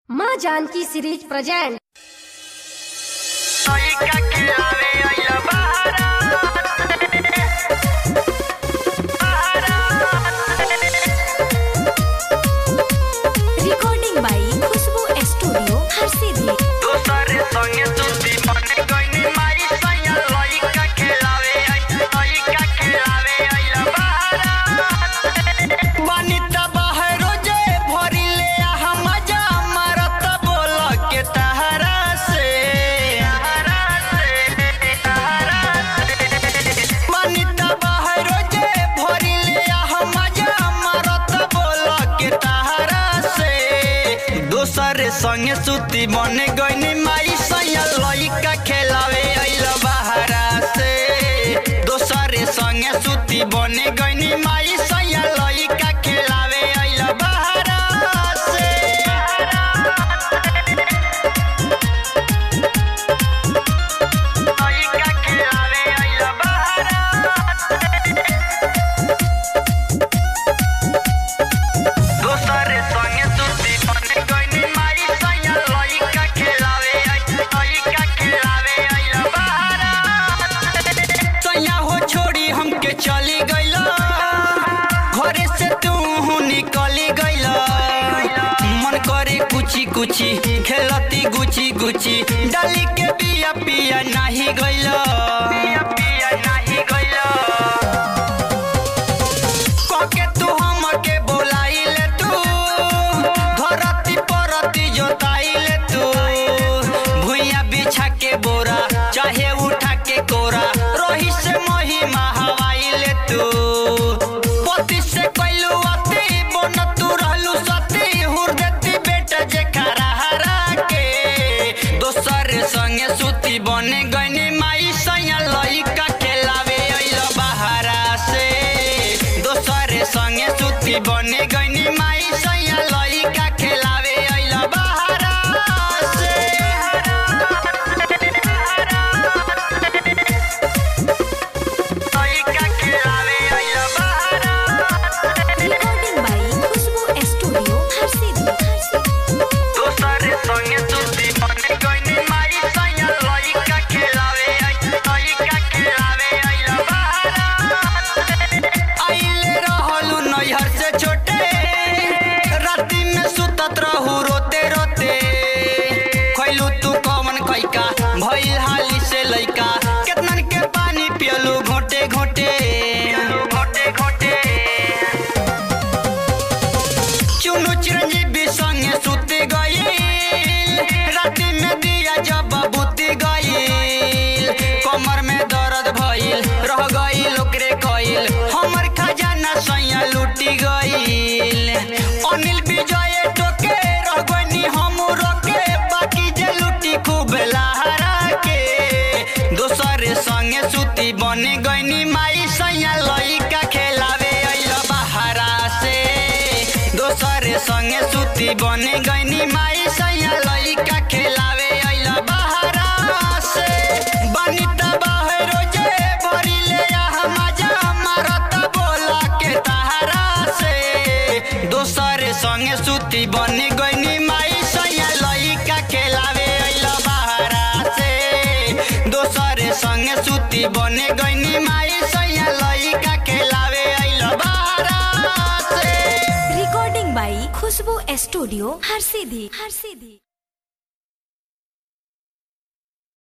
माँ Janaki series present लइका के आवे आइला बहारा recording by Khushbu Studio, Harsidia. दोसरे संगे सुती बने गइनी माई सैया लइका के आवे आइला लइका के आवे आइला बहारा बनी त बहरो जे भरी ले आ मजा मारत बोल के तहरा से तहरा से तहरा से बनी त बहरो जे भरी ले आ मजा मारत बोल के तहरा से दोसरे संगे सुती बने गइनी माई सैया लइका खेलावे आइल बहारा से दोसरे संगे सुती बने गइनी माई सैया लइका खेलावे आइल बहारा से लइका खेलावे आइल बहारा दोसरे संगे सुती बने गइनी माई सैया लइका खेलावे लइका खेलावे आइला बहारा सैया हो छोड़ी हमके चली गइला घरे से तू निकली गइला मन करे कुची कुची खेलती गुची गुची डाली के बिया पिया नाही गइला पिया पिया नाही गइला कके तू हमके बोलाइले तू धरती परती जोताइले तू भुइया बिछा के बोरा चाहे उठा के कोरा रोही से मोही हवाइले तू पति से कैलू अति बन तू रहलू सती हुर देती बेटा जे खरा हरा के दोसर संगे सुती बने गइनी माई सैया लइका खेलावे अइल बहारा से दोसरे संगे सुती बने गइनी माई सैया लइका खेलावे अइल बहारा से लइका खेलावे अइल बहारा Recording by Khushbu Studio, Harsidia. दोसरे संगे सुती बने गइनी माई सैया लइका खेलावे लइका खेलावे आइला बहारा आइले रहलु नैहर से छोटे राती में सुतत रहू रोते रोते खैलू तू कौन कैका भइल हाली से लइका केतनन के पानी पियलू घोटे घोटे घोटे घोटे चुनु चिरंजीवी संगे सुते गईल राति में दिया जब बुती गईल कमर में दर्द भइल रह गईल ओकरे कईल हमर खजाना सैया लूटी गईल अनिल विजय टोके रह गइनी हम रोके बाकी जे लूटी खूब लहरा के दोसरे संगे सुती बने गइनी माई सैया लइका खेलावे अइल बहारा से दोसरे संगे सुती बने गइनी माई सैया लइका खेलावे अइल बहारा से बनी त बहरो जे भरी ले आ मजा मारत बोला के तहरा से दोसरे संगे सुती बने गइनी माई सैया लइका खेलावे अइल बहारा से दोसरे संगे सुती बने गइनी माई सैया लइका खेलावे अइल बहारा से Recording by Khushbu Studio, Harsidia. Harsidia.